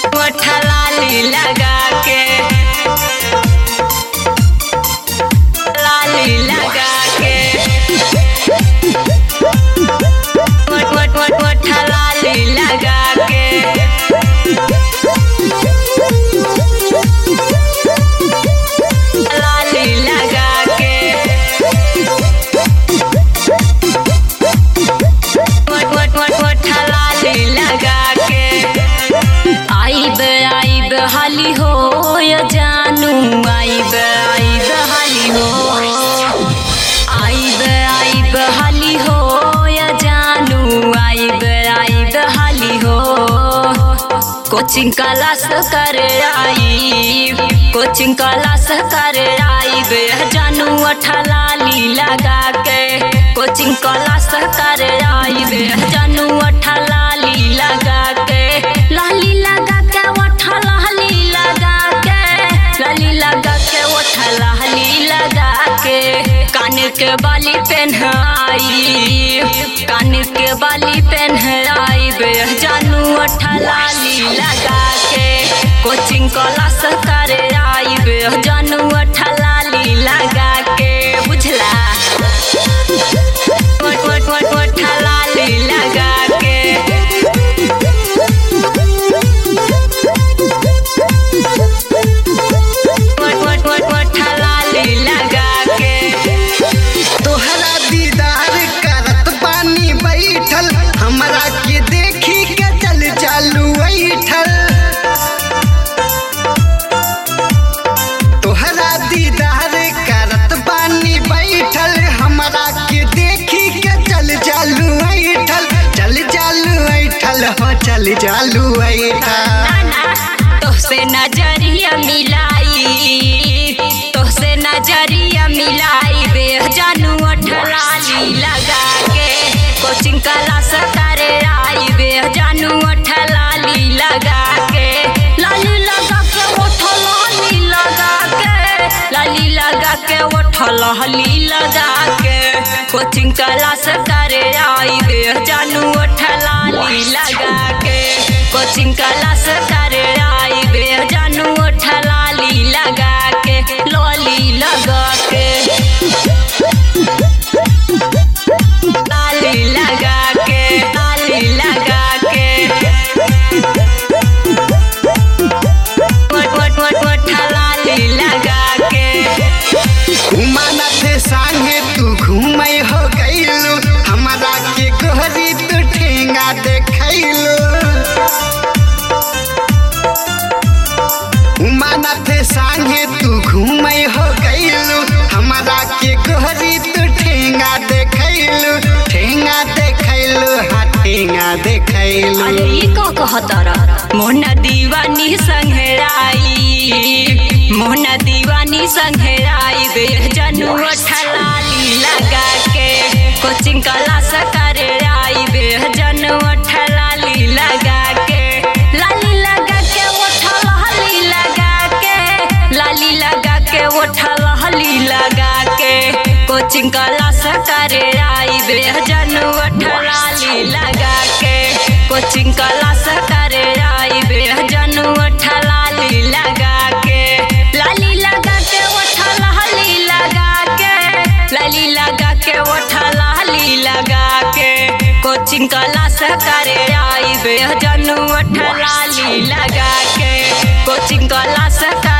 लाली लगा के लाली लगा के वट वट वट वट लाली लगा के लाली लगा के वट वट वट वट लाली लगा के आइब आइब हाली हो या जानू आइब आइब हाली हो आइब आइब हाली हो या जानू आइब आइब हाली हो कोचिंग क्लास कर आई कोचिंग क्लास कर आइब जानू अठलाली लगा के कोचिंग क्लास कर आइब जानू अठलाली लगा के लाली लगा के ओठा लाली लगा के लाली लगा के ओठा लाली लगा के कान के बाली पहनाई कान के बाली पहनाई बे जानू ओठा लाली लगा के कोचिंग क्लास कर आई बे जानू ओठा लाली लगा के बुझला वट वट वट वट लाली लगा के वट वट वट वट लाली लगा के तोहरा दीदार करत बानी बैठल हमरा के देखी के चल चालू बैठल तोहरा दीदार करत बानी बैठल हमरा के देखी के चल चालू बैठल चल चालू बैठल हो चल चालू बैठल नाना तोहसे नजरिया मिलाई तोहसे नजरिया मिलाई बे जानू अठलाली लगा के कोचिंग क्लास करे आई बे जानू अठलाली लगा के लाली लगा के ओठलाली लगा के लाली लगा के ओठलाली लगा के कोचिंग क्लास करे आई बे जानू ओठलाली लगा के कोचिंग क्लास करे आई बे जानू ओठलाली लगा के लॉली लगा के लाली लगा के लाली लगा के वट वट वट वट लाली लगा के घुमाना थे संगे तू घूमै हो गइलू हमरा के गोहरी तू ठेंगा देखैलू घुमाना थे संगे तू घूमै हो गइलू हमरा के गोहरी तू ठेंगा देखैलू ठेंगा देखैलू हाँ ठेंगा देखैलू अरे ई का कहतारा मोहना दीवानी संघराई मोहना दीवानी संघराई बे जनू अठलाली लगा के कोचिंग क्लास करे आई बे जनू अठलाली लगा के लाली लगा के ओठलाली लगा के लाली लगा के ओठलाली लगा के कोचिंग क्लास करे आई बे जनू अठलाली लगा के कोचिंग क्लास करे आई बे जनू अठलाली लगा के लाली लगा के ओठलाली लगा के लाली लगा के ओठलाली लगा के कोचिंग क्लास करे आई बे जनू अठलाली लगा के कोचिंग क्लास करे